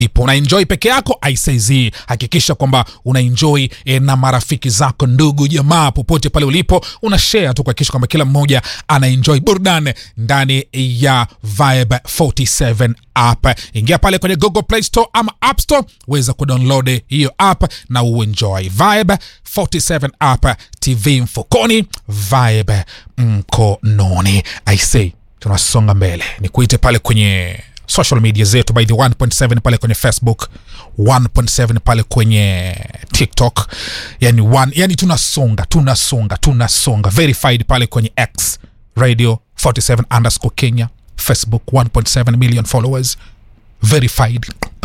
ipo unaenjoy peke yako aisaizi hakikisha kwamba unaenjoy e, na marafiki zako ndugu jamaa popote pale ulipo una share tu kuhakikisha kwamba kila mmoja anaenjoy burudani ndani ya vibe 47 app ingia pale kwenye google play store ama app store weza kudownload hiyo app na uenjoy vibe 47 app tv mfukoni vibe mkononi i say tunasonga mbele nikuite pale kwenye social media zetu by the 1.7 pale kwenye facebook 1.7 pale kwenye tiktok yani, one, yani tunasonga tunasonga tunasonga verified pale kwenye x radio 47 underscore kenya facebook 1.7 million followers verified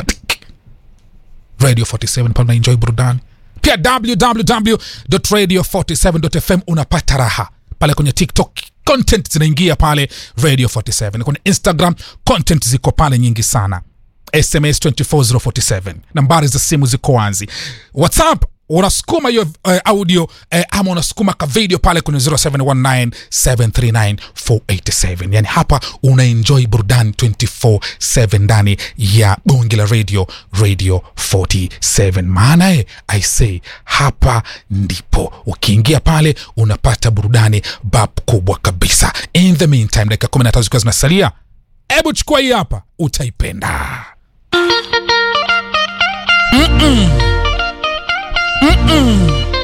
radio 47 pale unaenjoy burudani pia www.radio47.fm unapata raha pale kwenye tiktok content zinaingia pale radio 47 kwenye instagram content ziko pale nyingi sana sms 24047 nambari za simu ziko wazi whatsapp unasukuma hiyo uh, audio uh, ama unasukuma ka video pale kwenye 0719739487 yani hapa unaenjoy burudani 24/7 ndani ya bonge la radio radio 47 maana e i say hapa ndipo ukiingia pale unapata burudani bab kubwa kabisa in the meantime dakika 15 zikiwa zinasalia hebu chukua hii hapa utaipenda Mm-mm. Mm-mm.